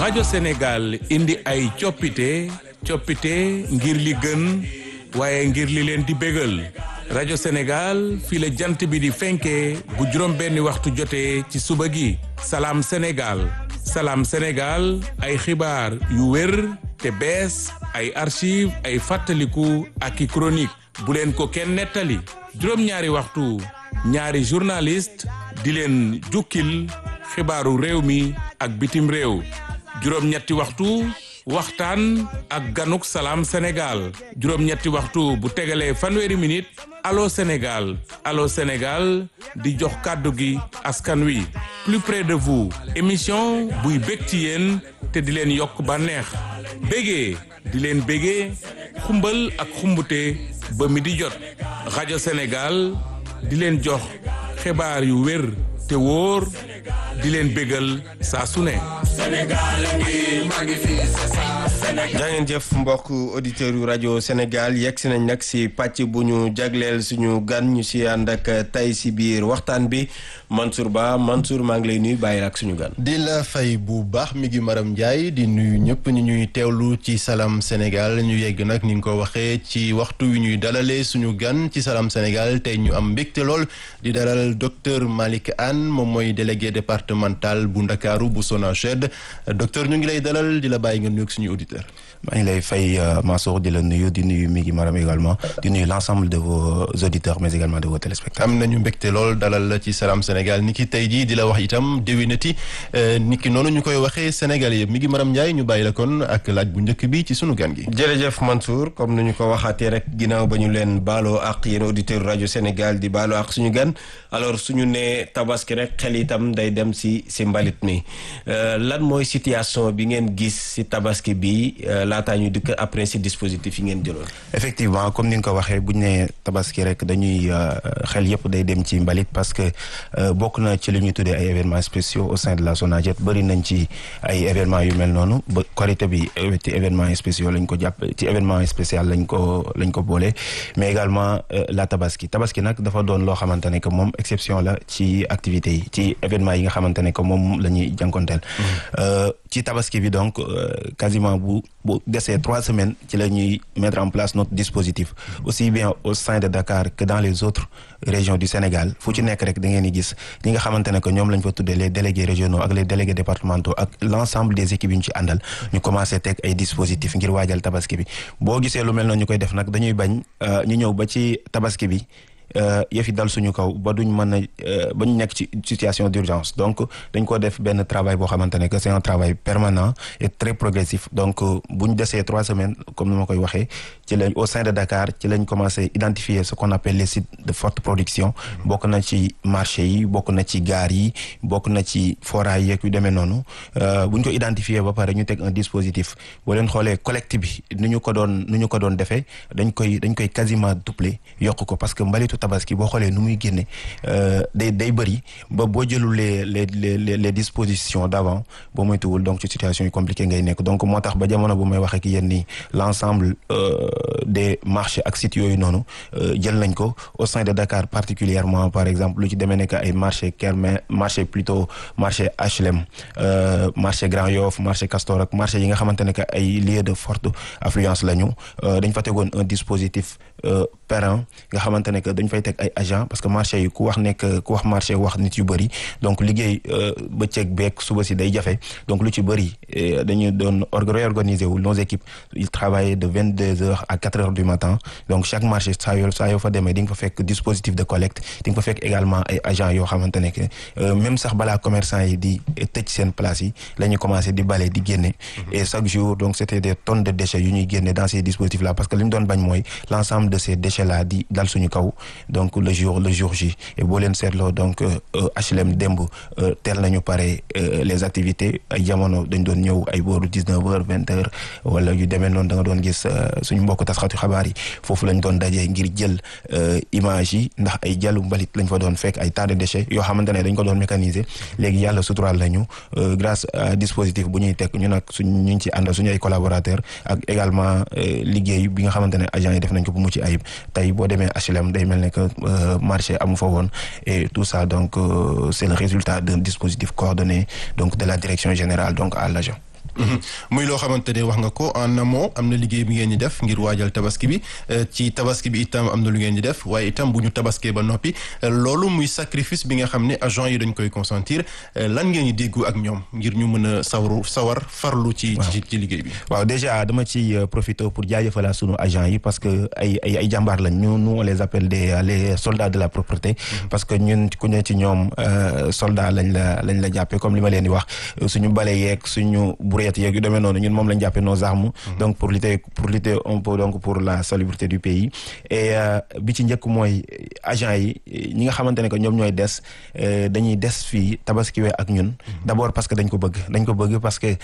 rajo Sénégal indi ay coppite coppite ngir li gën waaye ngir li leen di bégal rajo Sénégal fii la jant bi di fenkee bu juróom benni waxtu jotee ci suba gi salaam Sénégal salaam Sénégal ay xibaar yu wér te bees ay archive ay fàttaliku ak i chronique bu leen ko kenn nettali juróom-ñaari waxtu ñaari journaliste di leen jukkil xibaaru réew mi ak bitim réew juróom-ñetti waxtu waxtaan ak ganuk salaam Sénégal juróom-ñetti waxtu bu tegalee fanweeri minute allo Sénégal allo Sénégal di jox kàddu gi askan wi plus près de vous émission buy bég ci yéen te di leen yokk bànneex bégee di leen bégee xumbal ak xumbute ba mi di jot rajo Sénégal di leen jox xibaar yu wér te wóor di leen bégal saa su ne jaa ngeen jëf mbokk auditeurs yu rajo Sénégal yegg si nañ nag si pàcc bu ñu jagleel suñu gan ñu si ànd ak tay si biir waxtaan bi Mansour Ba Mansour maa ngi lay nuyu bàyyi ak suñu gan. di la fay bu baax mi ngi Maram Ndiaye di nuyu ñëpp ñu ñuy teewlu ci Salam Sénégal ñu yegg nag ni nga ko waxee ci waxtu wi ñuy dalalee suñu gan ci Salam Sénégal tey ñu am mbégte lool di dalal docteur Malick Anne moom mooy délégué départemental bu Ndakaaru bu SONAGED docteur ñu ngi lay dalal di la bàyyi nga nuyu suñu auditeur maa ngi lay fay Mansour di la nuyu di nuyu Migi Maram également di nuyu l'ensemble de vos auditeurs mais également de vos téléspectateurs. am nañu mbégte lool dalal la ci Salam Sénégal ni ki tey jii di la wax itam déwénati ni ki noonu ñu koy waxee Sénégal yëpp Migi Maram Ndiaye ñu bàyyi la kon ak laaj bu njëkk bi ci sunu gan gi. jërëjëf Mansour comme ni ñu ko waxaatee rek ginnaaw ba ñu leen baaloo ak yéen auditeurs rajo Sénégal di baaloo ak suñu gan alors suñu nee tabaski rek xel itam day dem si si mbalit mi lan mooy situation bi ngeen gis si tabaski bi laataa ñu dikk après si dispositif yi ngeen jëloon. effectivement comme ni nga ko waxee bu ñu nee tabaski rek dañuy xel yëpp day dem ci mbalit parce que bokk na ci li ñuy tuddee ay événements spéciaux au sein de la SONAGED bëri nañ ci ay événements yu mel noonu ba Korité bi ci événements spéciaux lañ ko jàpp ci événement spécial lañ ko lañ ko boole mais également la tabaski tabaski nag dafa doon loo xamante ne que moom exception la ci activités yi ci événements yi nga xamante ne que moom la ñuy jànkonteel ci tabaski bi donc quasiment bu bu desee trois semaines ci la ñuy mettre en place notre dispositif aussi bien au sein de Dakar que dans les autres régions du Sénégal fu ci nekk rek da ngeen di gis ñi nga xamante ne que ñoom lañ fa tuddee les délégués régionaux ak les délégués départementaux ak l'ensemble des équipes yu ñu ci àndal ñu commencé teg ay dispositifs ngir waajal tabaski bi boo gisee lu mel noonu ñu koy def nag dañuy bañ ñu ñëw ba ci tabaski bi yëf yi dal suñu kaw ba duñ mën a ba ñu nekk ci situation d'urgence donc dañ ko def benn travail boo xamante ne que c'est un travail permanent et très progressif donc bu ñu desee trois semaines comme ni ma koy waxee ci lañ au sein de Dakar ci lañ commencé identifier ce qu'on appelle les sites de forte production bokk na ci marché yi bokk na ci gaar yi bokk na ci foraay yeeg yu demee noonu bu ñu ko identifier ba pare ñu teg un dispositif boo leen xoolee collecte bi nu ñu ko doon nu ñu ko doon defee dañ koy dañ koy quasiment doubler yokk ko parce que mbalitu tabaski boo xoolee nu muy génne day day bëri ba boo jëlul les les les les dispositions d'avant boo moytuwul donc ci situation yu compliquée ngay nekk donc moo tax ba jamono bu may waxee ki yéen nii l'ensemble des marchés ak sites yooyu noonu jël nañ ko au sein de Dakar particulièrement par exemple lu ci demee nekk ay marché Kermé marché plutôt marché HLM marché Grand Yoff marché Castor ak marché yi nga xamante ne que ay lieux de forte affluence lañu dañ fa tegoon un dispositif périn nga xamante ne que dañ fay teg ay agent parce que marché yi ku wax nekk ku wax marché wax nit yu bëri donc liggéey bëccëg beeg suba si day jafe donc lu ci bëri dañu doon réorganiser wu nos équipes ils travaillaient de vingt deux heures à quatre heures du matin donc chaque marché saa yoo saa yoo fa demee di nga fa fekk dispositif de collecte di nga fa fekk également ay agents yoo xamante ne que même sax balaa commerçant yi di tëj seen place yi la ñu commencé di bale di génne et chaque jour donc c'était des tonnes de déchets yu ñuy génne dans ces dispositifs là parce que li ñu doon bañ mooy l'ensemble de ces déchets là di dal suñu kaw donc le jour le jour J et boo leen seetloo donc HLM démb teel nañu pare les activités ay jamono dañ doon ñëw ay booru dix-neuf heures vingt heures wala yu demee noonu da nga doon gis suñu mbokk tasxatu xabaar yi foofu lañ doon dajee ngir jël image yi ndax ay jàllu mbalit lañ fa doon fekk ay tas de déchets yoo xamante ne dañ ko doon mécaniser léegi yàlla suturaal lañu grâce à dispositif bu ñuy teg ñu nag suñ ñu ngi ci àndal suñu ay collaborateurs ak également liggéey bi nga xamante ne agents yi def nañ ko bu mucc ayib tey boo demee HLM day mel ne que marché amu fa woon et tout ça donc c'est le résultat d'un dispositif coordonné donc de la direction générale donc à l'agent muy loo xamante ne wax nga ko en amont am na liggéey bi ngeen di def ngir waajal tabaski bi ci tabaski bi itam am na lu ngeen di def waaye itam bu ñu tabaskee ba noppi loolu muy sacrifice bi nga xam ne agent yi dañ koy consentir lan ngeen di déggu ak ñoom ngir ñu mën a sawaru sawar farlu ci ci ci liggéey bi. waaw déjà dama ci profiter pour jaajëfal sunu agent yi parce que ay ay ay jàmbaar lañ ñu nous on les appelle des les soldats de la propreté. parce que ñun ku ne ci ñoom soldat lañ la lañ la jàppee comme li ma leen di wax suñu bale yeeg suñu brouette yeeg yu demee noonu ñun moom lañ jàppee nos armes. donc pour lutter pour lutter un peu donc pour la salubrité du pays. et bi ci njëkk mooy agent yi ñi nga xamante ne que ñoom ñooy des dañuy des fii tabaskiwee ak ñun. d'abord parce que dañ ko bëgg dañ ko bëgg parce que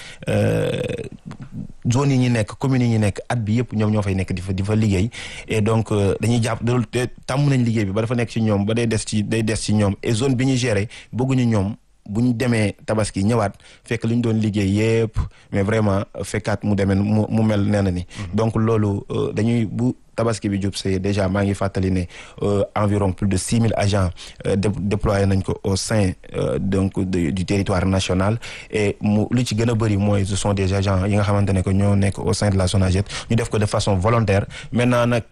zone yi ñu nekk communes yi ñu nekk at bi yëpp ñoom ñoo fay nekk di fa di fa liggéey et donc dañuy jàpp tàmm nañ liggéey bi ba dafa nekk ci ñoom ba day des ci day des ci ñoom et zone bi ñu gérer bëgguñu ñoom bu ñu demee tabaski ñëwaat fekk li ñu doon liggéey yépp mais vraiment fekkaat mu demee mu mu mel nee na ni donc loolu dañuy bu tabaski bi jub see déjà maa ngi fàttali ne environ plus de six mille agents déployé nañ ko au sein donc du territoire national et mu lu ci gën a bëri mooy ce sont des agents yi nga xamante ne que ñoo nekk au sein de la SONAGED ñu def ko de façon volontaire maintenant nag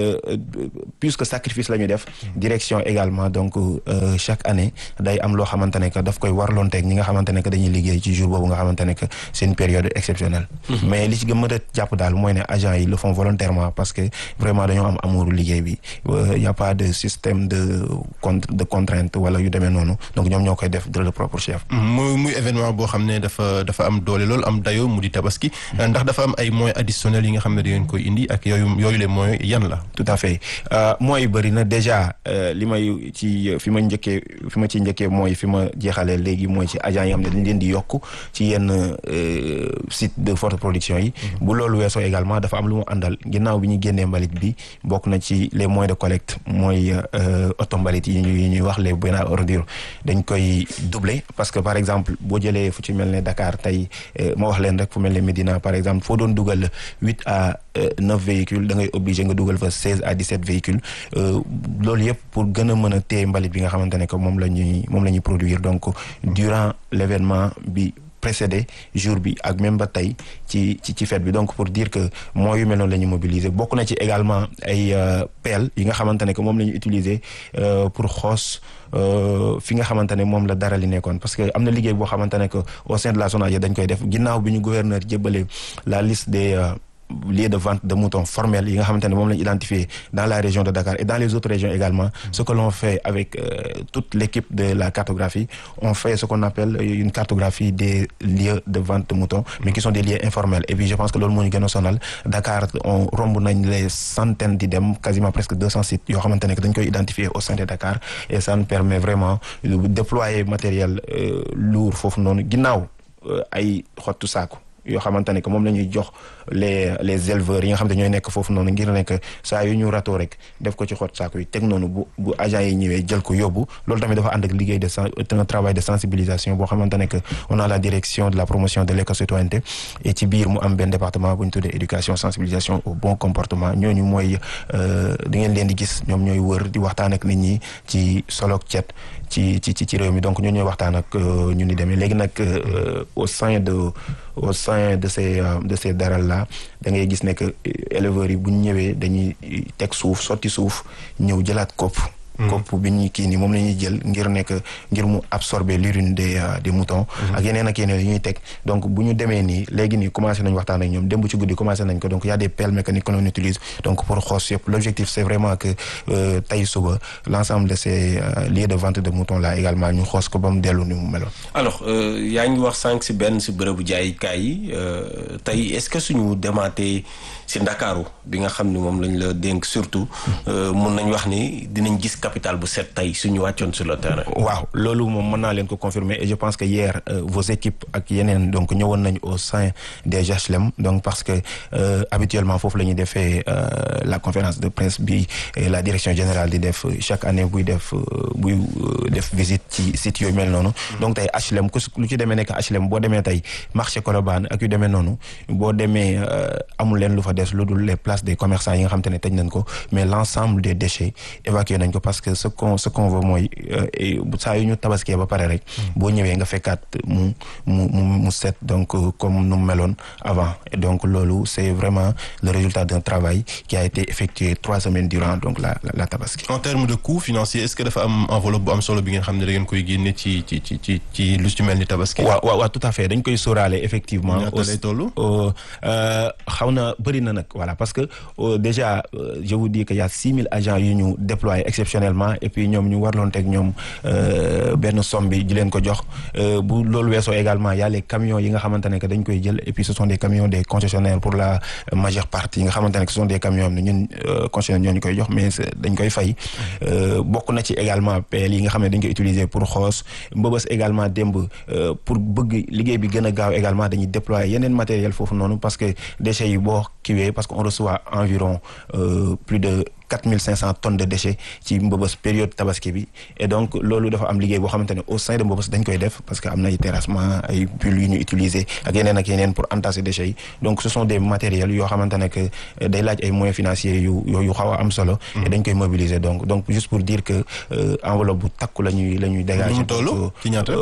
puisque sacrifice la ñu def direction également donc chaque année day am loo xamante ne que daf koy warloonteeg ñi nga xamante ne que dañuy liggéey ci jour boobu nga xamante ne que c'est une période exceptionnelle mais li ci gën mën a jàpp daal mooy ne agents yi le font volontairement parce que vraiment dañoo am amour liggéey bi y a pas de système de de contrainte wala yu demee noonu donc ñoom ñoo koy def de leur propre chef. muy muy événement boo xam ne dafa dafa am doole loolu am dayo mu di tabaski ndax dafa am ay moyens additionnels yi nga xam ne da ngeen koy indi ak yooyu yooyu les moyens yan la. tout à fait moyens yu bëri na déjà li may ci fi ma njëkkee fi ma ci njëkkee mooy fi ma jeexalee léegi mooy ci agents yi xam ne dañ leen di yokk ci yenn site de forte production yi. bu loolu weesoo également dafa am lu mu àndal ginnaaw bi ñu génnee mbalit bi bokk na ci les moyens de collecte mooy oto mbalit yi ñuy ñuy wax les bennes ordures dañ koy doubler parce que par exemple boo jëlee fu ci mel ne Dakar tey ma wax leen rek fu mel ne Médina par exemple foo doon dugal huit à neuf véhicules da ngay obligé nga dugal fa seize à dix-sept véhicules loolu yëpp pour gën a mën a téye mbalit bi nga xamante ne que moom la ñuy moom la ñuy produire donc durant l'événement bi précédé jour bi ak même ba tey ci ci ci fête bi donc pour dire que mooy yu mel noonu la ñu mobiliser bokk na ci également ay pelle yi nga xamante ne que moom la ñu utiliser pour xoos fi nga xamante ne moom la dara li nekkoon parce que am na liggéey boo xamante ne que au sein de la SONAGED dañ koy def ginnaaw bi ñu gouverneur jébbale la liste des lieux de vente de moutons formels yi nga xamante ne moom lañu identifié dans la région de Dakar et dans les autres régions également ce que l'on fait avec euh, toute l'équipe de la cartographie on fait ce qu'on appelle une cartographie des lieux de vente de moutons mais qui sont des lieux informels et puis je pense que loolu moo ñu gën a sonal Dakar on romb nañ les centaines di dem quasiment presque deux cents sites yoo xamante ne que dañ koy identifier au sein de Dakar et ça nous permet vraiment de déployer matériel euh, lourd foofu noonu ginnaaw ay xottu saako yoo xamante ne que moom la ñuy jox les les éleveurs yi nga xam ne ñooy nekk foofu noonu ngir nekk saa yu ñu ratoo rek def ko ci xot saako yi teg noonu bu bu agent yi ñëwee jël ko yóbbu loolu tamit dafa ànd ak liggéey de un travail de sensibilisation boo xamante ne que on a la direction de la promotion de l'éco-citoyenneté et ci biir mu am benn département bu ñu tuddee éducation sensibilisation au bon comportement ñooñu mooy da ngeen leen di gis ñoom ñooy wër di waxtaan ak nit ñi ci soloog cet ci ci ci réew mi donc ñoo ñooy waxtaan ak ñu ni demee léegi nag au sein de au sein de ces de ces daral là da ngay gis ne que éleveurs yi bu ñu ñëwee dañuy teg suuf sotti suuf ñëw jëlaat kopp kopp bi ñuy kii nii moom la ñuy jël ngir nekk ngir mu absorber l'urine des des moutons ak yeneen ak yeneen yu ñuy teg donc bu ñu demee nii léegi nii commencé nañ waxtaan ak ñoom démb ci guddi commencé nañ ko donc y a des pelles mécaniques que l'on utilise donc pour xoos yëpp l'objectif c'est vraiment que tey suba l'ensemble de ces lieux de vente de moutons là également ñu xoos ko ba mu dellu ni mu meloon alors yaa ngi wax sànq si benn si bërëbu jaayukaay yi tey est-ce que suñu demaatee si Ndakaaru bi nga xam ni moom lañ la dénk surtout mun nañ wax ni dinañ gis capital bu set tey suñu wàccoon sur le terrain. waaw loolu moom mën naa leen ko confirmer et je pense que hier euh, vos équipes ak yeneen donc ñëwoon nañ au sein des HLM donc parce que euh, habituellement foofu la ñuy defee euh, la conférence de presse bi la direction générale di def chaque année buy def buy def visite ci site yooyu mel noonu. donc tey HLM ku lu ci demee nekk HLM boo demee tey marché Colobane ak yu demee noonu boo demee amul leen lu fa des lu dul les places place des commerçants yi nga xamante ne tëj nañ ko mais l'ensemble des déchets évacué nañ ko parce que ce qu'on ce qu'on veut mooy saa yu ñu tabaskee ba pare rek boo ñëwee nga fekkaat mu mu mu mu set donc comme nu mu meloon avant et donc loolu c'est vraiment le résultat d'un travail qui a été effectué trois semaines durant donc la la, la tabaski. en termes de coût financier est-ce que dafa am enveloppe bu am solo bi ngeen xam ne da ngeen koy génne ci ci ci ci ci lu ci mel ni tabaski. waaw waaw waaw tout à fait dañ koy sóoraale effectivement. ñaata lay toll. xaw na bëri na nag voilà parce que déjà je vous dis que y a six mille agents yu ñu déployés exceptionnellement et puis ñoom ñu warloon teg ñoom benn somme bi di leen ko jox bu loolu weesoo également y a les camions yi nga xamante ne que dañ koy jël et puis ce sont des camions des concessionnaires pour la majeure partie yi nga xamante ne que ce sont des camions am ne ñun concessionnaire ñoo ñu koy jox mais dañ koy fay bokk na ci également pelle yi nga xam ne dañ koy utiliser pour xoos mbëbës également démb pour bëgg liggéey bi gën a gaaw également dañuy déployer yeneen matériel foofu noonu parce que déchets yi boo kiwee parce que on reçoit environ plus de 4500 tonnes de déchets ci mbëbës période tabaski bi et donc loolu dafa am liggéey boo xamante ne au sein de mbëbës dañ koy def parce que am na ay terrassement ay bulles yu ñu utiliser ak yeneen ak yeneen pour entasser déchets yi donc ce sont des matériels yoo xamante ne que day laaj ay moyens financiers yu yu xaw a am solo et dañ koy mobiliser donc donc juste pour dire que enveloppe bu takku la ñuy la ñuy dégager ci ñaata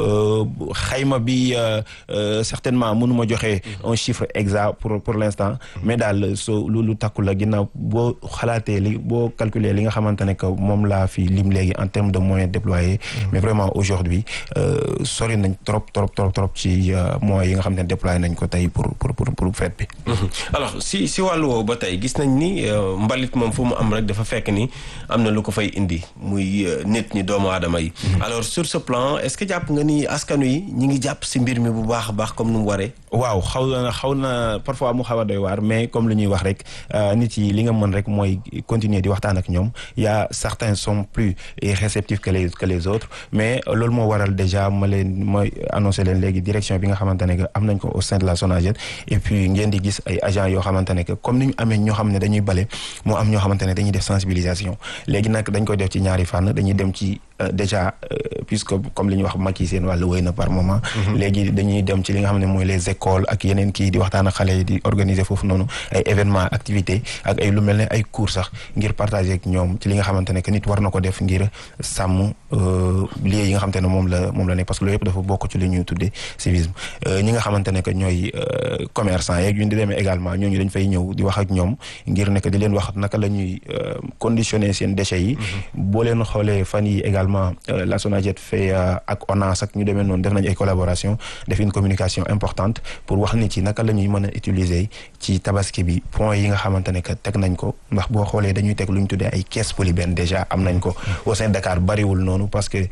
xayma bi certainement mënuma joxe un chiffre exact pour pour l'instant mais daal soo lu takku la ginnaaw boo xalaatee li boo calculer li nga xamante ne que moom laa fi lim léegi en termes de moyens déployés mais vraiment aujourd'hui sori nañ trop trop trop trop ci moyens yi nga xamante ne déployé nañ ko tey pour pour pour pour fête bi alors si si wàllu woowu ba tey gis nañ ni mbalit moom fu mu am rek dafa fekk ni am na lu ko fay indi muy nit ñi doomu aadama yi alors sur ce plan est-ce que jàpp nga ni askanu yi ñi ngi jàpp si mbir mi bu baax a baax comme nu mu waree waaw xaw na xaw na parfois mu xaw a doy waar mais comme lu ñuy wax rek nit yi li nga mën rek mooy continuer di waxtaan ak ñoom y a certains sont plus réceptifs que les que les autres mais loolu moo waral déjà ma leen mooy annoncé leen léegi direction bi nga xamante ne que am nañ ko au sein de la SONAGED et puis ngeen di gis ay agents yoo xamante ne que comme ni ñu amee ñoo xam ne dañuy bale moo am ñoo xamante ne dañuy def sensibilisation léegi nag dañ koy def ci ñaari fànn dañuy dem ci déjà puisque comme li ñuy wax Macky seen wàllu wéy na par moment léegi dañuy dem ci li nga xam ne mooy les écoles ak yeneen kii di waxtaan ak xale yi di organiser foofu noonu ay événements activités ak ay lu mel ne ay cours sax ngir partager ak ñoom ci li nga xamante ne que nit war na ko def ngir sàmm lieux yi nga xamante ne moom la moom la nekk parce que loolu yëpp dafa bokk ci li ñuy tuddee civisme ñi nga xamante ne que ñooy commerçant yeeg yu di demee également ñooñu dañ fay ñëw di wax ak ñoom ngir nekk di leen wax naka la ñuy conditionner seen déchets yi boo leen xoolee fan yi également la SONAGED fait ak ONAS ak ñu demee noonu def nañ ay collaboration def une communication importante pour wax nit ci naka la ñuy mën a utiliser ci tabaski bi points yi nga xamante ne que teg nañ ko ndax boo xoolee dañuy teg lu ñu tuddee ay caisse polybène déjà am nañ ko au sein de Dakar bariwul noonu parce que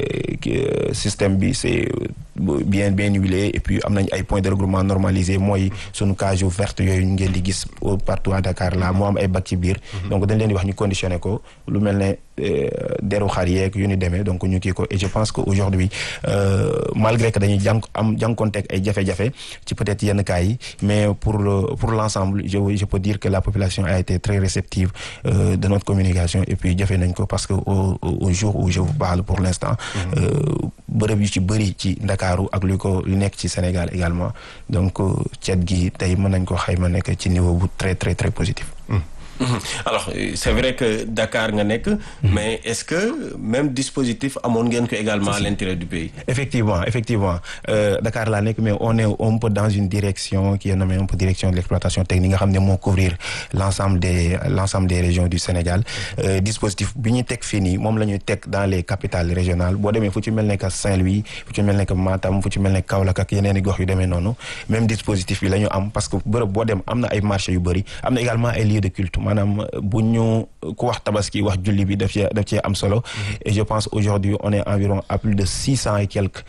système bi c'est bien bien huilé et puis am nañ ay points de regroupement normalisé mooy sunu cage verte yooyu ngeen di gis partout à Dakar là moo am ay bac ci biir donc dañ leen di wax ñu conditionné ko lu mel ne deru xar yeeg yu ni demee donc ñu kii ko et je pense que aujourd'hui malgré que dañuy jànk am jànkonteeg ay jafe-jafe ci peut-être yenn cas yi mais pour pour l'ensemble je je peux dire que la population a été très réceptive de notre communication et puis jafe nañ ko parce que au au jour où je vous parle pour l'instant bërëb yu ci bëri ci Ndakaaru ak lu ko lu nekk ci Sénégal également donc cet gi tey mën nañ ko xayma nekk ci niveau bu très très très positif alors c'est vrai que Dakar nga nekk mais est-ce que même dispositif amoon ngeen ko également à l'intérieur du pays effectivement effectivement euh, Dakar laa nekk mais on est un peu dans une direction qui est nommée un peu direction de l'exploitation technique nga xam ne moo couvrir l'ensemble des l'ensemble des régions du Sénégal euh, dispositif bi ñu teg fii nii moom la ñuy teg dans les capitales régionales boo demee fu ci mel ne que Saint-Louis fu ci mel ne que Matam fu ci mel ne Kaolack ak yeneen i gox yu demee noonu même dispositif bi la ñu am parce que bërëb boo dem am na ay marchés yu bëri am na également ay lieux de culte maanaam bu ñu ku wax tabaski wax julli bi daf cee daf cee am solo et je pense aujourd'hui on est environ à plus de six cents et quelques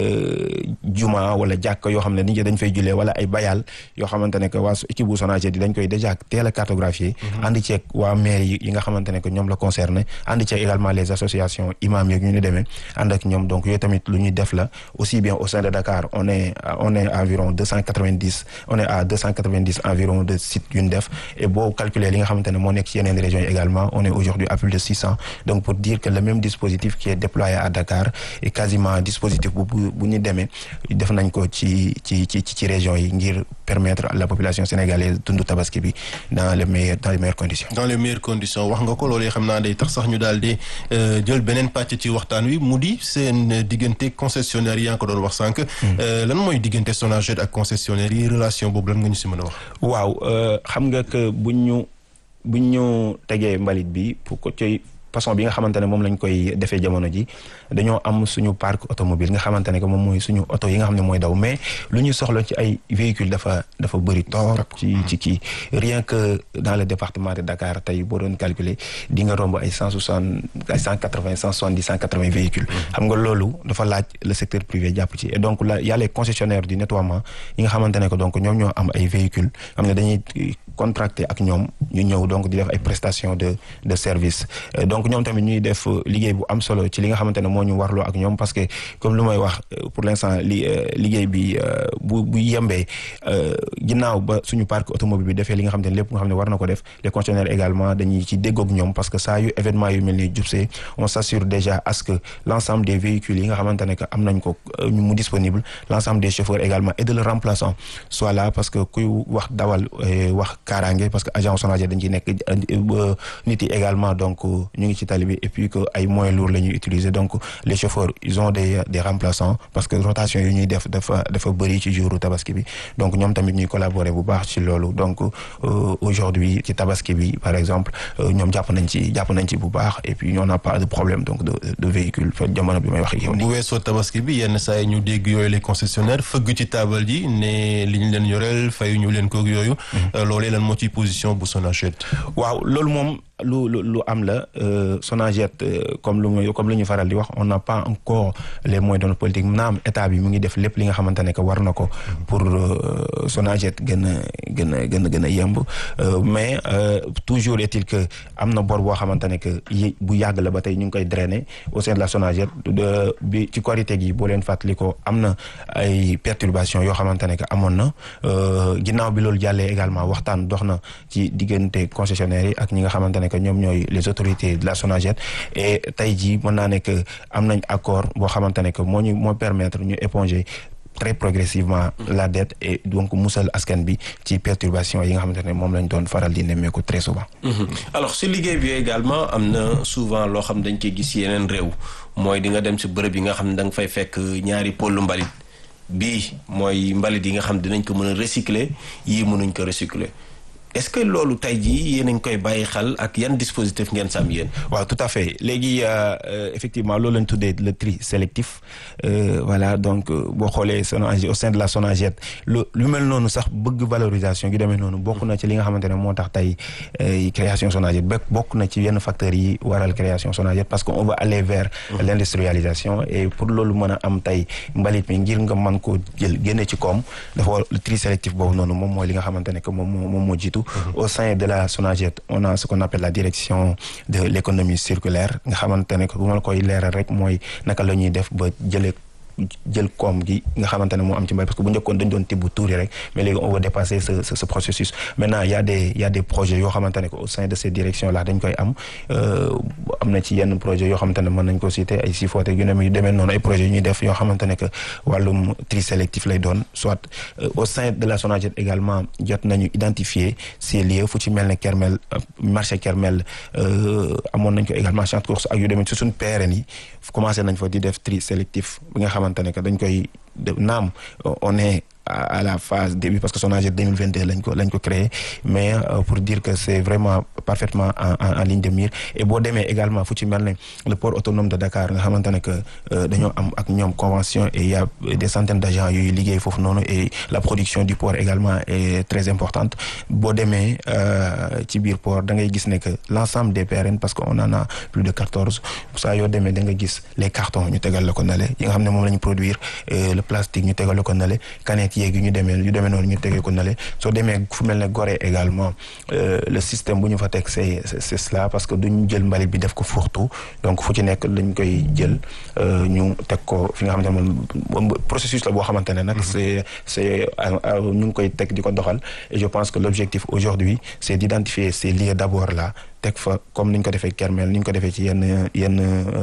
juma wala jàkk yoo xam ne nit ñi dañ fay jullee wala ay bayal yoo xamante ne que waa équipe bu SONAGED di dañ koy déjà teel a cartographier ànd ceeg waa maire yi nga xamante ne que ñoom la concerné ànd ceeg également les associations imam yeeg ñu ni demee ànd ak ñoom donc yooyu tamit lu ñuy def la aussi bien au sein de Dakar on est on est environ deux cent quatre-vingt-dix on est à deux cent quatre-vingt-dix environ de sites yu ñu def et boo calculer li nga xamante xamante ne moo nekk ci yeneen régions yi également on est aujourd'hui à plus de 600 donc pour dire que le même dispositif qui est déployé à Dakar est quasiment dispositif bu bu bu ñu demee def nañ ko ci ci ci ci régions yi ngir permettre à la population sénégalaise dund tabaski bi dans les meilleures dans les meilleures conditions. dans les meilleures conditions wax nga ko loolu xam naa day tax sax ñu daal di jël beneen pàcc ci waxtaan wi mu di seen diggante concessionnaire yi yaa ngi ko doon wax sànq. lan mooy diggante Sonaged ak concessionnaire yi relation boobu lan nga ñu si mën a wax. waaw xam nga que buñ ñu buñ ñu tegee mbalit bi pour ko ci façon bi nga xamante ne moom lañ koy defee jamono ji dañoo am suñu parc automobile nga xamante ne que moom mooy suñu oto yi nga xam ne mooy daw mais lu ñu soxla ci ay véhicules dafa dafa bëri torop ci ci kii rien que dans le département de Dakar tey boo doon calculer di nga romb ay cent soixante ay cent quatre vingt cent soixante dix cent quatre vingt véhicules xam nga loolu dafa laaj le secteur privé jàpp ci et donc là y a les concessionnaires du nettoiement yi nga xamante ne que donc ñoom ñoo am ay véhicules xam ne dañuy contracté ak ñoom ñu ñëw donc di def ay prestations de de service donc ñoom tamit ñuy def liggéey bu am solo ci li nga xamante ne moo ñu warloo ak ñoom parce que comme lu may wax pour l'instant li liggéey bi bu bu yembee ginnaaw ba suñu parc automobile bi defee li nga xamante ne lépp nga xam ne war na ko def les concessionnaires également dañuy ci déggoog ñoom parce que saa yu événement yu mel ni jubsee on s'assure déjà à ce que l'ensemble des véhicules yi nga xamante ne que am nañ ko mu disponible l'ensemble des chauffeurs également et de le remplaçant soit là parce que kuy wax dawal wax kaaraange parce que agent Sonaged dañ ciy nekk nit yi également donc ñu ngi ci tali bi et puis que ay moyens lourds la ñuy utiliser donc les chauffeurs ils ont des des remplaçants parce que rotation yu ñuy def dafa dafa bëri ci jouru tabaski bi donc ñoom tamit ñuy collaborer bu baax ci loolu donc aujourd'hui ci tabaski bi par exemple ñoom jàpp nañ ci jàpp nañ ci bu baax et puis on n'a pas de problème donc de de véhicule fa jamono bi may wax ak yow bu weesoo tabaski bi yenn saa yi ñu dégg yooyu les concessionnaires fëgg ci taabal ji ne li ñu leen yoreel fayu ñu leen koog yooyu loolee lan moo ci position bu Sonaged waaw loolu moom lu lu lu am la Sonaged comme lu muy comme lu ñu faral di wax on n'a pas encore les moyens de notre politique naam état bi mu ngi def lépp li nga xamante ne que war na ko pour Sonaged gën a gën a gën a gën a yemb mais toujours est-il que am na bor boo xamante ne que bu yàgg la ba tey ñu ngi koy drainer au sein de la Sonaged bi ci korité gi boo leen fàttali ko am na ay perturbations yoo xamante ne que amoon na ginnaaw bi loolu jàllee également waxtaan dox na ci diggante concessionnaires yi ak ñi nga xamante ne que ñoom ñooy les autorités de la Sonaged et tey jii mën naa ne que am nañ accord boo xamante ne que moo ñu moo permettre ñu éponger très progressivement la dette et donc musal askan bi ci perturbation yi nga xamante ne moom lañ doon faral di nemmeeku très souvent. alors si liggéey bi également am na souvent loo xam dañ koy gis yeneen réew mooy di nga dem si bërëb yi nga xam ne da nga fay fekk ñaari pôlu mbalit bii mooy mbalit yi nga xam dinañ ko mën a recycler yii mënuñ ko recycler. est-ce que loolu tey jii yéen a ngi koy bàyyi xel ak yan dispositif ngeen sam yéen. waaw tout à fait léegi effectivement loolu lañ tuddee le tri sélectif voilà donc boo xoolee Sonaged au sein de la Sonaged lu lu mel noonu sax bëgg valorisation gi demee noonu bokk na ci li nga xamante ne moo tax tey création Sonaged ba bokk na ci yenn facteurs yi waral création Sonaged parce que on va aller vers l'industrialisation et pour loolu mën a am tey mbalit mi ngir nga mën koo jël génne ci koom dafa war le tri sélectif boobu noonu moom mooy li nga xamante ne que moom moo moom moo jiitu au sein de la Sonaged on a ce qu'on appelle la direction de l'économie circulaire nga xamante ne que bu ma la koy leeral rek mooy naka la ñuy def ba jëlee jël koom gi nga xamante ne moo am ci mbay parce que bu njëkkoon dañ doon tibb tuuri rek mais léegi on va dépasser ce ce ce processus maintenant y a des y a des projets yoo xamante ne que au sein de ces directions là dañ koy am am na ci yenn projets yoo xamante ne mën nañ ko citer ay Sifote yu ne yu demee noonu ay projets yu ñuy def yoo xamante ne que wàllum tri sélectif lay doon soit au sein de la Sonaged également jot nañu identifier ces lieux fu ci mel ne Kermel marché Kermel amoon nañ ko également champ de course ak yu demee ci suñ PRN yi commencé nañ fa di def tri sélectif bi nga xamante ne que dañ koy naam on est à la phase début parce que Sonaged 2022 lañ ko lañ ko créé mais euh, pour dire que c'est vraiment parfaitement en, en, en ligne de mire et boo demee également fu ci mel ne le port autonome de Dakar nga xamante ne que dañoo am ak ñoom convention et il y a des centaines d'agents yuy liggéey foofu noonu et la production du port également est très importante boo demee ci biir port da ngay gis ne que l'ensemble des PRN parce que on en a plus de quatorze saa yoo demee da nga gis les cartons ñu tegal la ko nale yi nga xam ne moom la ñu produire le plastique ñu tegal la ko nale canette yeegi ñu demee yu demee noonu ñu tegee ko nale soo demee fu mel ne Gorée également le système bu ñu fa teg teg c'est c'est cela parce que duñ jël mbalit bi def ko fourre-tout donc fu ci nekk dañ koy jël ñu teg ko fi nga xamante ne moom processus la boo xamante ne nag c'est c'est ñu ngi koy teg di ko doxal et je pense que l'objectif aujourd'hui c'est d'identifier ces lieux d'abord là teg fa comme ni ñu ko defee Kermel ni ñu ko defee ci yenn yenn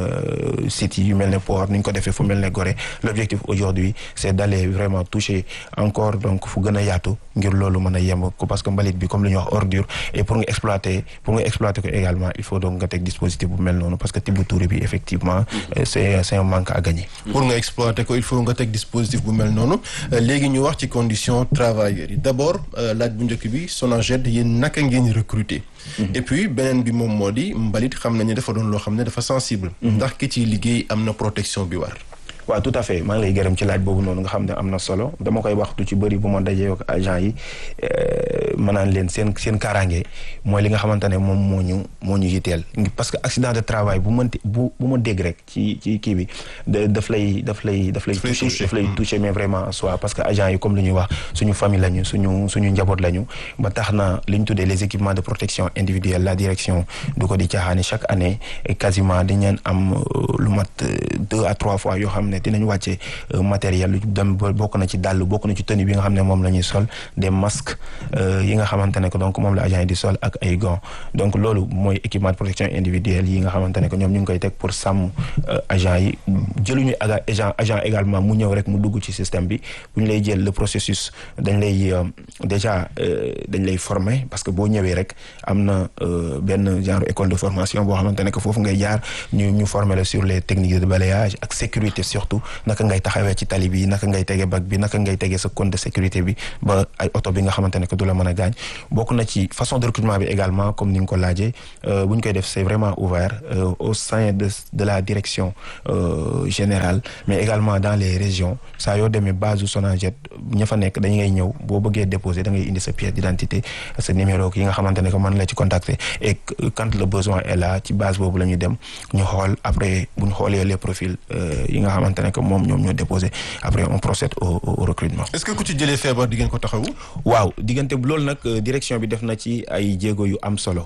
sites yu mel ne port ni ñu ko defee fu mel ne Gorée l'objectif aujourd'hui c'est d'aller vraiment toucher encore donc fu gën a yaatu ngir loolu mën a yem ko parce que mbalit bi comme li ñuy wax ordure et pour nga exploiter pour nga exploiter ko également il faut donc nga teg dispositif bu mel noonu parce que tibb tuuri bi effectivement c'est c'est un manque à gagner pour nga exploiter ko il faut nga teg dispositif bu mel noonu léegi ñu wax ci conditions travailleurs yi d'abord laaj bu njëkk bi Sonaged yéen naka ngeen recruter et puis beneen bi moom moo di mbalit xam nañu dafa doon loo xam ne dafa sensible ndax ki ciy liggéey am na protection bi war waaw tout à fait maa ngi lay gërëm ci laaj boobu noonu nga xam ne am na solo dama koy waxtu ci bëri bu ma dajee ak agent yi ma naan leen seen seen kaaraange mooy li nga xamante ne moom moo ñu moo ñu yitteel parce que accident de travail bu mënti bu bu ma dégg rek ci ci kii bi daf lay daf lay daf lay toucher daf lay toucher mais vraiment soit parce que agent yi comme li ñuy wax suñu famille lañu suñu suñu njaboot lañu ba tax na li ñu tuddee les équipements de protection individuelle la direction du ko di caaxaani chaque année quasiment dañ leen am lu mat deux à trois fois yoo xam ne dinañ wàcce matériel lu dem bokk na ci dàll bokk na ci tenue bi nga xam ne moom la ñuy sol des masques yi nga xamante ne que donc moom la agent yi di sol ak ay gants donc loolu mooy équipement de protection individuelle yi nga xamante ne que ñoom ñu ngi koy teg pour sàmm agent yi jëluñu agent agent également mu ñëw rek mu dugg ci système bi bu ñu lay jël le processus dañ lay déjà dañ lay former parce que boo ñëwee rek am na benn genre école de formation boo xamante ne que foofu ngay jaar ñu ñu former la sur les techniques de balayage ak sécurité surtout naka ngay taxawee ci tali bi naka ngay tege bac bi naka ngay tege sa compte de sécurité bi ba ay oto bi nga xamante ne que du la mën a gaañ bokk na ci façon de recrutement bi également comme ni nga ko laajee bu ñu koy def c'est vraiment ouvert au sein de de la direction générale mais également dans les régions saa yoo demee base Sonaged ña fa nekk dañu ngay ñëw boo bëggee déposer da ngay indi sa pièce d'identité sa numéro yi nga xamante ne que mën la ci contacter et quand le besoin est là ci base boobu la ñuy dem ñu xool après bu ñu xoolee les profils yi nga xamante ne que moom ñoom ñoo déposé après on procède au au recrutement. est-ce que ku ci jëlee feebar di ngeen ko taxawu. waaw diggante loolu nag direction bi def na ci ay jéego yu am solo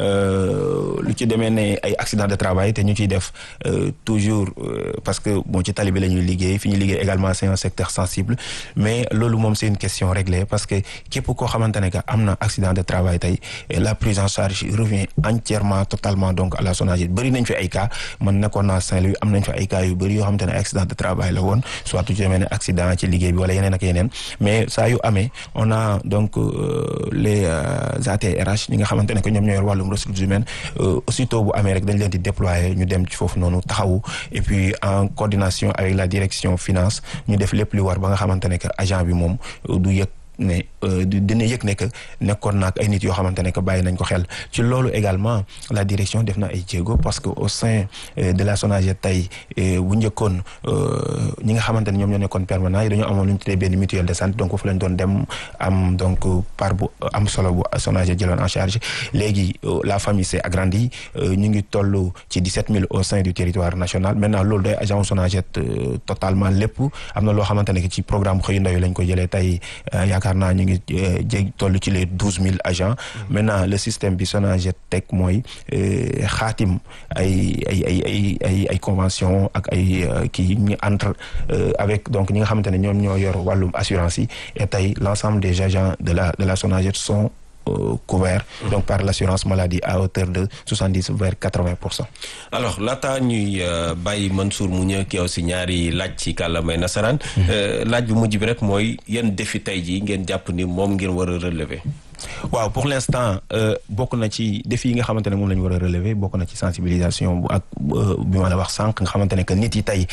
lu ci demee ne ay accident de travail te ñu ciy def toujours parce que bon ci tali bi la ñuy liggéey fi ñuy liggéey également c'est un secteur sensible mais loolu moom c'est une question réglée parce que képp koo xamante ne que am na accident de travail tey la prise en charge revient entièrement totalement donc à la Sonaged bëri nañ fi ay cas man nekkoon naa Saint-Louis am nañ fi ay cas yu bëri yoo xamante ne accident de travail la woon soit tu demee ne accident ci liggéey bi wala yeneen ak yeneen mais saa yu amee on a donc les ATRH ñi nga xamante ne que ñoom ñoo yor wàllum ressources humaines aussitôt bu amee rek dañ leen di déployer ñu dem ci foofu noonu taxawu et puis en coordination avec la direction finance ñu def lépp li war ba nga xamante ne que agent bi moom du yëg ne dina yëg ne que nekkoon naag ay nit yoo xamante ne que bàyyi nañ ko xel ci loolu également la direction def na ay jéego parce que au sein de la Sonaged tey bu njëkkoon ñi nga xamante ne ñoom ñoo nekkoon permanent yi dañoo amoon lu ñu tuddee benn mutuelle de santé donc foofu lañ doon dem am donc par bu am solo bu Sonaged jëloon en charge léegi la famille s'est agrandie ñu ngi toll ci 17000 au sein du territoire national maintenant loolu day agent Sonaged totalement lépp am na loo xamante ne que ci programme xëyu ndaw yi lañ ko jëlee tey yaakaar naa ñu ngi jég toll ci les douze mille agents maintenant le système bi Sonaged teg mooy xaatim ay ay ay ay ay ay convention ak ay kii ñu entre avec donc ñi nga xamante ne ñoom ñoo yor wàllum assurance yi et tey l'ensemble des agents de la de la Sonaged sont couverts donc par l'assurance maladie à hauteur de soixante-dix vers quatre-vingts pour cent alors laata ñuy bàyyi Mansour mu ñëw ki aussi ñaari laaj ci kàllaamay nasaraan laaj bu mujj bi rek mooy yan défi tey jii ngeen jàpp ni moom ngeen war a relever waaw pour l'instant bokk na ci défi yi nga xamante ne moom la ñu war a relever bokk na ci sensibilisation bu ak bi ma la wax sànq nga xamante ne que nit yi tey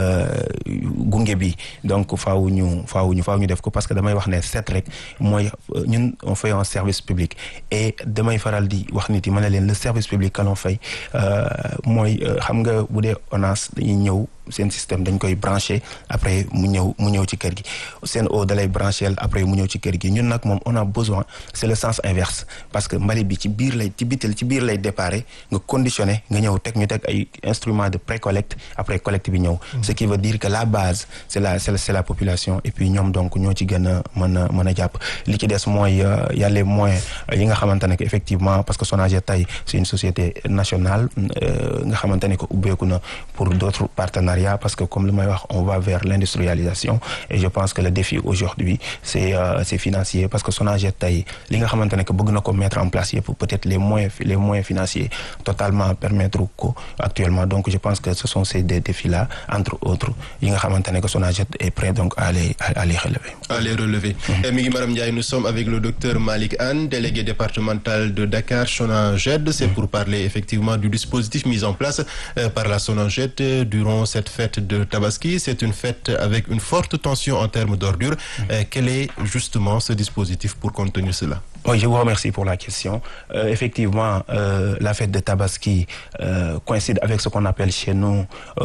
gunge bi donc faaw ñu faaw ñu faaw ñu def ko parce que damay wax ne set rek mooy ñun on fait un service public et damay faral di wax nit yi ma ne leen le service public que l'on fait mooy xam nga bu dee ONAS dañuy ñëw seen système dañ koy branché après mu ñëw mu ñëw ci kër gi seen eau dalay branché après mu ñëw ci kër gi ñun nag moom on a besoin c'est le sens inverse parce que mbalit bi ci biir lay ci bitil ci biir lay déparé nga conditionné nga ñëw teg ñu teg ay instruments de pré-collecte après collecte bi ñëw ce qui veut dire que la base c'est la c'est la, c'est la population et puis ñoom donc ñoo ci gën a mën a mën a jàpp li ci des mooy y a les moyens yi nga xamante ne que effectivement parce que Sonaged tey c'est une société nationale nga xamante ne que ubbeeku na pour d'autres partenariats parce que comme li may wax on va vers l'industrialisation et je pense que le défi aujourd'hui c'est euh, c'est financier parce que Sonaged tey li nga xamante ne que bëgg na ko mettre en place yëpp peut-être les moyens les moyens financiers totalement permettre ko actuellement donc je pense que ce sont ces deux défis-là entre autres yi nga xamante ne que Sonaged est prêt donc à les à les relever. à les relever. mi ngi Maram Ndiaye nous sommes avec le docteur Malick Anne délégué départemental de Dakar Sonaged c'est pour parler effectivement du dispositif mis en place euh, par la Sonaged durant cette fête de Tabaski c'est une fête avec une forte tension en termes d'ordures euh, quel est justement ce dispositif pour contenir cela Oui, je vous remercie pour la question. Euh, effectivement, euh, la fête de Tabaski euh, coïncide avec ce qu'on appelle chez nous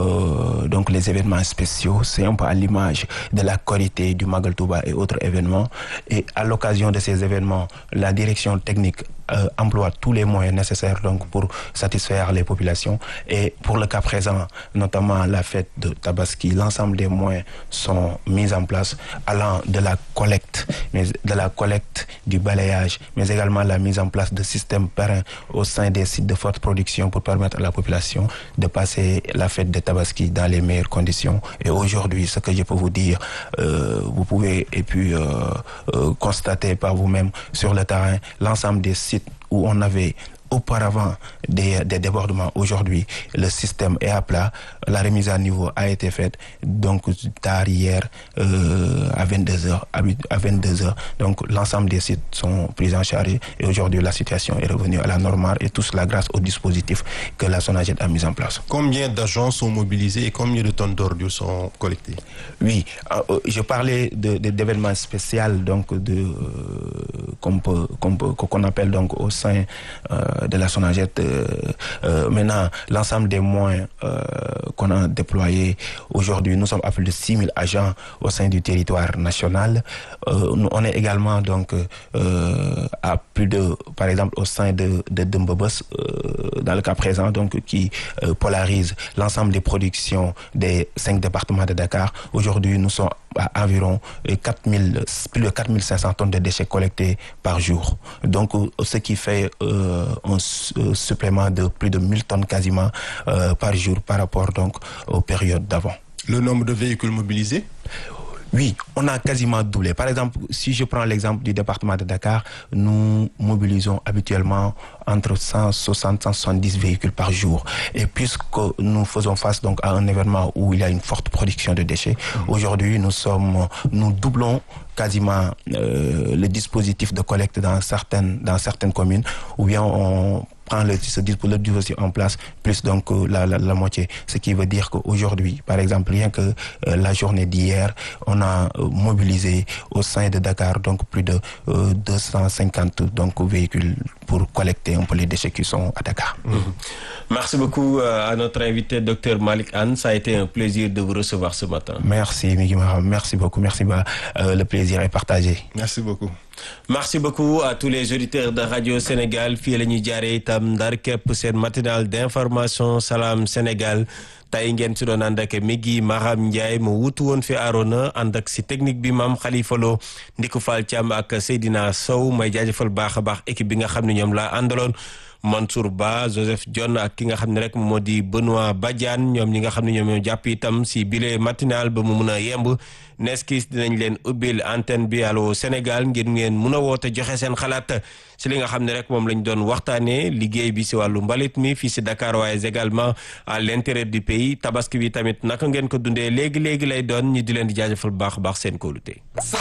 donc les événements spéciaux. C'est un peu à l'image de la Korité, du Magal Touba et autres événements. Et à l'occasion de ces événements, la direction technique euh, emploie tous les moyens nécessaires donc pour satisfaire les populations et pour le cas présent notamment la fête de Tabaski l'ensemble des moyens sont mis en place allant de la collecte mais de la collecte du balayage mais également la mise en place de systèmes pérens au sein des sites de forte production pour permettre à la population de passer la fête de Tabaski dans les meilleures conditions et aujourd'hui ce que je peux vous dire euh, vous pouvez et puis euh, constater par vous-même sur le terrain l'ensemble des sites où on avait auparavant des, des débordements. Aujourd'hui, le système est à plat. La remise à niveau a été faite. Donc, tard hier, euh, à 22h, à 22h. Donc, l'ensemble des sites sont pris en charge. Et aujourd'hui, la situation est revenue à la normale. Et tout cela grâce au dispositif que la Sonaged a mis en place. Combien d'agents sont mobilisés et combien de tonnes d'ordures sont collectées Oui, euh, je parlais de, de, d'événements spéciaux, donc, de, euh, qu'on, peut, qu'on, peut, qu'on appelle donc au sein de la Sonaged. Euh, euh, maintenant, l'ensemble des moyens euh, qu'on a déployés aujourd'hui, nous sommes à plus de 6 000 agents au sein du territoire national. Nous, on est également donc à plus de, par exemple, au sein de, de Dumbobos, dans le cas présent, donc qui polarise l'ensemble des productions des cinq départements de Dakar. Aujourd'hui, nous sommes à environ 4 000, plus de 4 500 tonnes de déchets collectés par jour. Donc, ce qui fait euh, un supplément de plus de 1000 tonnes quasiment euh, par jour par rapport donc aux périodes d'avant. Le nombre de véhicules mobilisés oui, on a quasiment doublé. Par exemple, si je prends l'exemple du département de Dakar, nous mobilisons habituellement entre 160 170 véhicules par jour. Et puisque nous faisons face donc à un événement où il y a une forte production de déchets, mmh. aujourd'hui nous sommes, nous doublons quasiment euh, le dispositif de collecte dans certaines dans certaines communes, ou bien on prend le, ce dispositif en place, plus donc la, la, la moitié. Ce qui veut dire qu'aujourd'hui, par exemple, rien que euh, la journée d'hier, on a euh, mobilisé au sein de Dakar donc plus de euh, 250 donc, véhicules pour collecter un peu les déchets qui sont à Dakar. Mmh. Merci beaucoup à notre invité, Dr Malik Anne. Ça a été un plaisir de vous recevoir ce matin. Merci, Miki Merci beaucoup. Merci. Bah, le plaisir est partagé. Merci beaucoup. merci beaucoup à tous les auditeurs de Radio Sénégal fii la ñuy jaaree itam ndar képp seen matinal d'information Salam Sénégal tey ngeen si doon ànd ak mi gi Maham Ndiaye mu wutu woon fi Arona ànd ak si technique bi maam Khalifa Lo Ndiku Fall Thiam ak Seydina Sow may jaajëfal baax a baax équipe bi nga xam ne ñoom laa àndaloon Mansour Ba Joseph John ak ki nga xam ne rek moo di Benoît Badiane ñoom ñi nga xam ne ñoom ñoo jàpp itam si bile matinal ba mu mun a yemb neskis dinañ leen ubbil antenne bi Allô Sénégal ngir ngeen mun a woote joxe seen xalaat si li nga xam ne rek moom lañ doon waxtaanee liggéey bi si wàllu mbalit mi fii si Dakar waaye également à l'intérieur du pays tabaski bi tamit naka ngeen ko dundee léegi léegi lay doon ñi di leen di jaajëfal baax baax seen kóolute